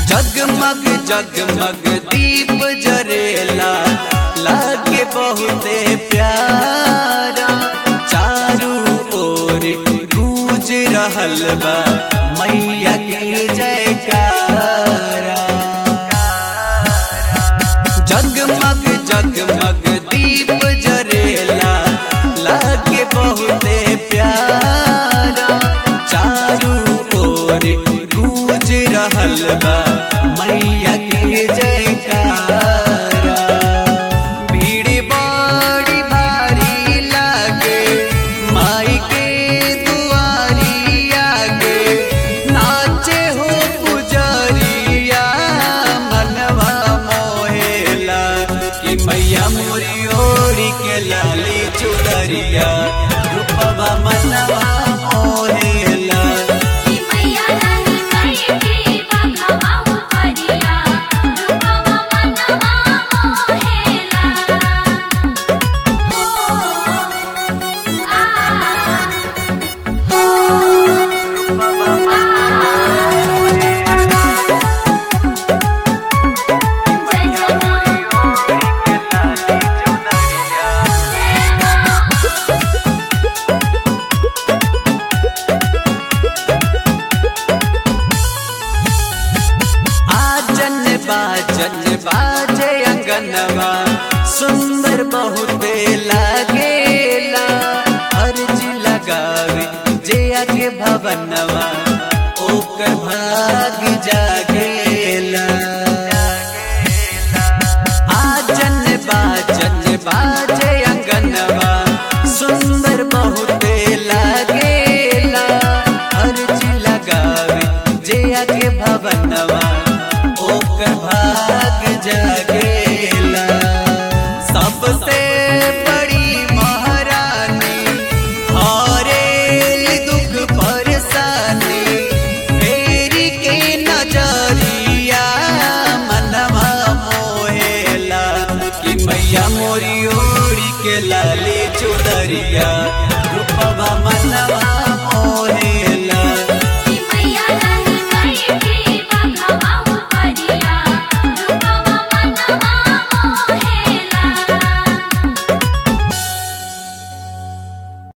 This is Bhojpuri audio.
जगमग जगमग दीप जरेला लागे बहुते प्यारा चारू ओर गूंज रहल बा मैया के जयकारा जगमग जगमग दीप जरेला लागे बहुते प्यारा चारू ओर गूंज रहल बा मैया के जयकारा भीड़ बड़ी भारी लागे माई के दुआरी आगे नाचे हो पुजरिया मनवा मोहेला कि मैया मोरी ओरी के लाली चुदरिया रूपवा मनवा मोहेला कि मैया रानी माई के बघवा उपरिया रूपवा मनवा मोहेला ओ आ जय जय आजन बाजन बाजे अंगनवा सुंदर बहुते लागेला अर्ज लगावे जे आगे भवनवा ओकर भाग जागेला आजन बाजन बाजे अंगनवा सुंदर बहुते लागेला अर्ज लगावे जे आगे भवनवा ओकर भाग जाग